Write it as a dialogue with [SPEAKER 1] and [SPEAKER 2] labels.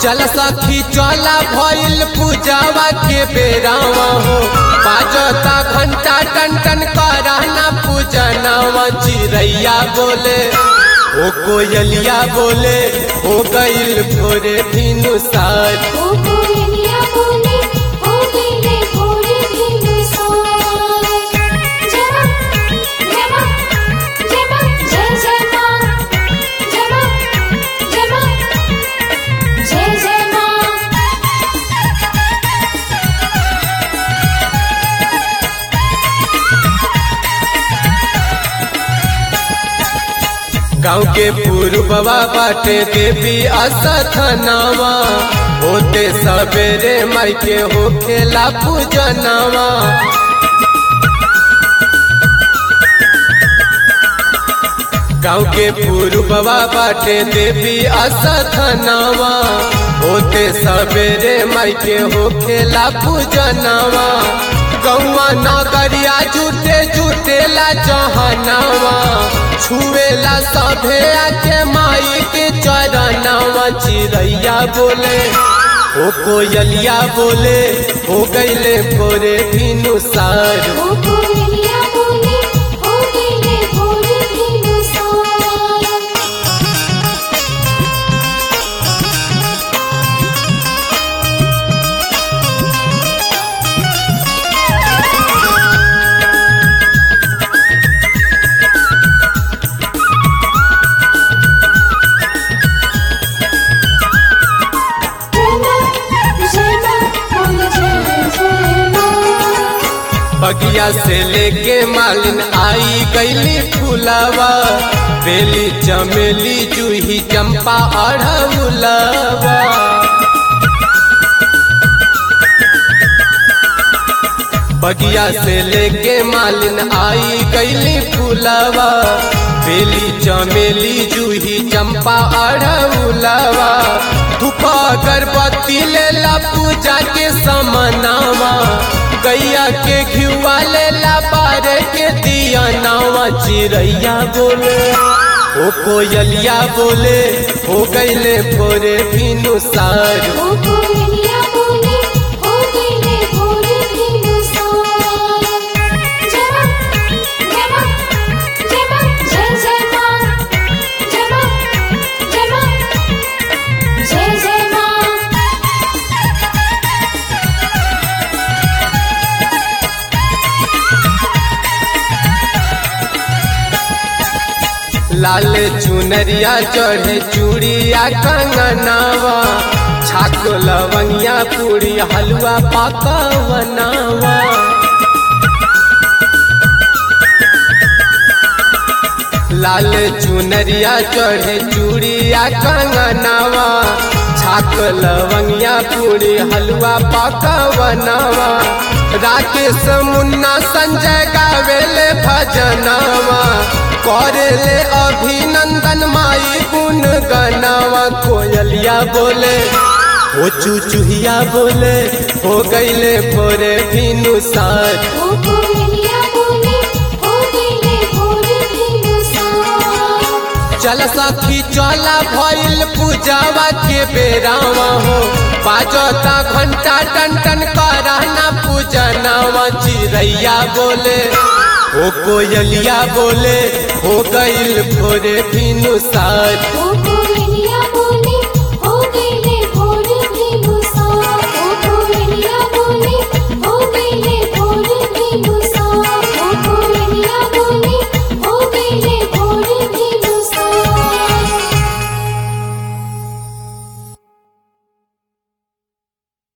[SPEAKER 1] चल सखी चला भइल पूजावा के बेरावा हो बाजता घंटा टन टन कराना पूजनावा चिड़ैया बोले ओ कोयलिया बोले हो गइल भोरे भिनु सार
[SPEAKER 2] ओ कोयलिया बोले हो गईले भोरे दिन सार जय मां जय मां जय मां जय जय मां जय मां जय मां जय जय मां
[SPEAKER 1] गाँव के पूर्ववा बाटे देवी असथनावा होते सवेरे माई के हो खेला पूजनावा गाँव के पूर्ववा बाटे देवी असथनावा होते सवेरे माई के हो खेला पूजनावा गौवा नगरिया जुटे जुटेला जहनावा छुएला सभे आके माई के चरनावा चिड़ैया बोले ओ कोयलिया बोले हो गईले भोरे भिनु सार
[SPEAKER 2] ओ कोयलिया बोले हो गईले भोरे दिन सार जय मां जय मां बोल जय जय मां
[SPEAKER 1] बगिया से लेके मालिन आई गईली फुलावा बेली चमेली जूही चंपा अढ़उलावा बगिया से लेके मालिन आई गईली फुलावा बेली चमेली जूही चंपा अढ़उलावा धूप अगरबत्ती लेला पूजा के समनावा गैया के घिवा लेला पारे के दिया नावा चिड़ैया बोले ओ कोयलिया बोले हो गईले भोरे भिनु सार
[SPEAKER 2] ओ कोयलिया बोले हो गईले भोरे दिन सार जय मां जय मां जय मां जय जय मां जय मां जय मां जय जय मां
[SPEAKER 1] लाल चुनरिया चढ़े चूड़िया कंगनावा छाक लवंगिया पूरी हलवा पकवनावा लाल चुनरिया चढ़े चूड़िया कंगनावा छाक लवंगिया पूरी हलवा पकवनावा राकेश मुन्ना संजय गावेले भजनावा करेले अभिनंदन माई गुण गनावा कोयलिया बोले ओ चुचुहिया बोले हो गईले भोरे भिनु सार
[SPEAKER 2] ओ कोयलिया बोले हो गईले भोरे दिन सार
[SPEAKER 1] चल सखी चला भइल पूजावा के बेरावा हो बाजता घंटा टन टन कराना पूजनावा चिड़ैया बोले ओ कोयलिया बोले हो गईल भोरे भिनु सार
[SPEAKER 2] ओ